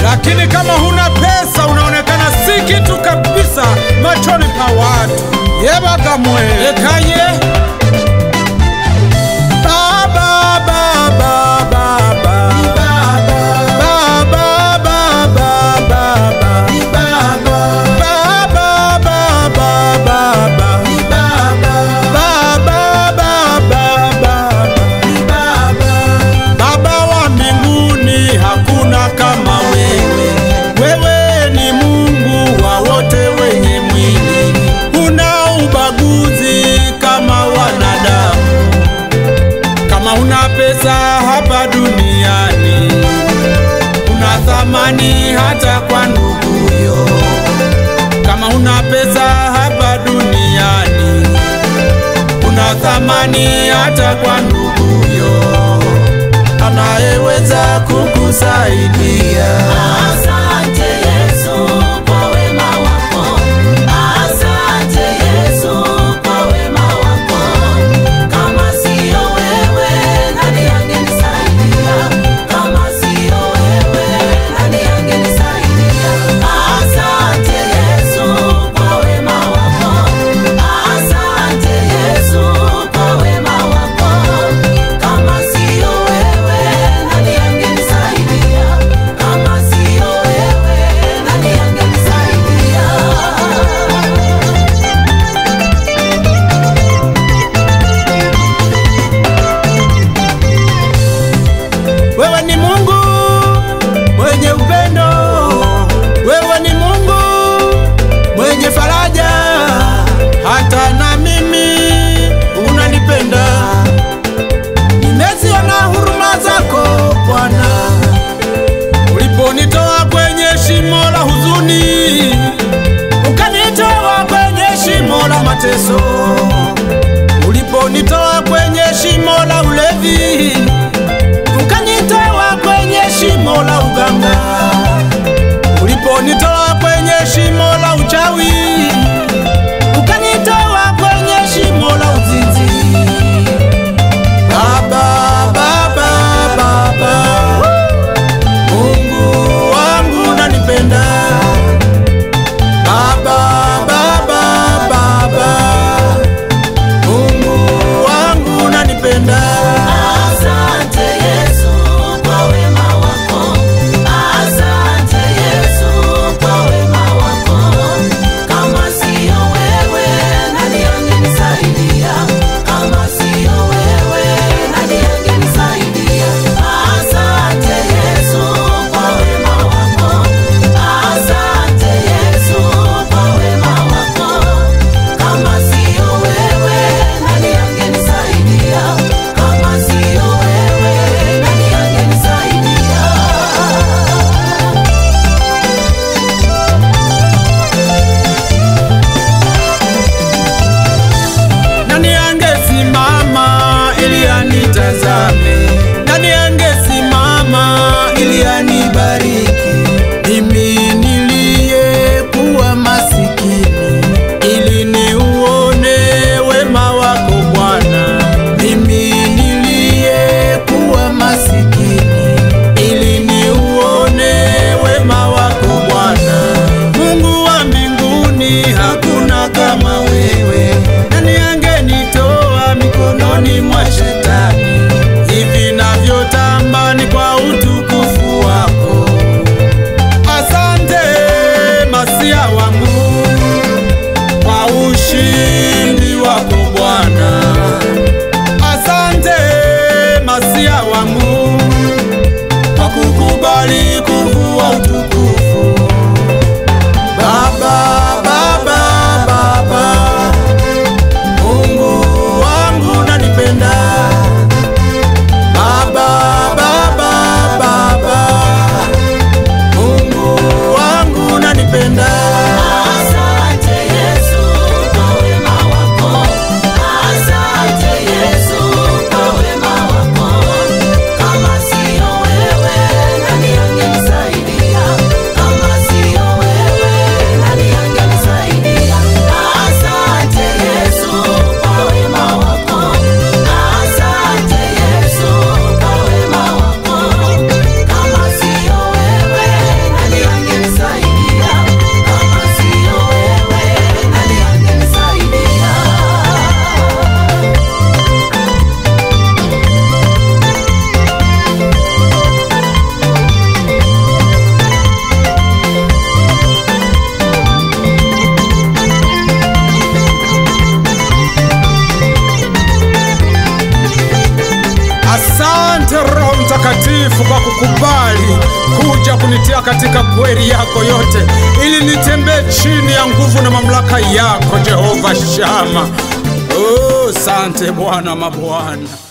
lakini kama huna pesa unaonekana si kitu kabisa machoni pa watu. Yebagamwe ekaye Baba, baba, baba. Baba, baba, baba. Baba, baba, baba. Baba, baba, baba. Baba wa mbinguni, hakuna kama wewe. Wewe ni Mungu wa wote wenye mwili, huna ubaguzi kama wanadamu. Kama una pesa hapa duniani, una thamani hata kwa nduguyo. Kama una pesa hapa duniani, una thamani hata kwa nduguyo anayeweza kukusaidia. Asante Yesu kwa wema wako. Asante Yesu kwa wema wako. Kama sio wewe, nani angenisaidia? Kama sio wewe, nani angenisaidia? Asante Yesu kwa wema wako. Asante Yesu kwa wema wako. Kama sio wewe, nani angenisaidia? Kama sio wewe, nani angenisaidia? Wewe ni Mungu mwenye upendo, wewe ni Mungu mwenye faraja, hata na mimi unanipenda. Nimeziona huruma zako Bwana, uliponitoa kwenye shimo la huzuni, ukanitoa kwenye shimo la mateso, uliponitoa kwenye shimo la ulevi ukanitoa kwenye shimo la uganga, uliponitoa kwenye shimo la uchawi, ukanitoa kwenye shimo la uzinzi. Baba, baba, baba, Mungu wangu nanipenda. Baba, baba, baba, Mungu wangu nanipenda. Asante Yesu kwa wema wako. umekubali kuja kunitia katika kweli yako yote, ili nitembee chini ya nguvu na mamlaka yako Jehova Shama. Oh, sante Bwana mabwana.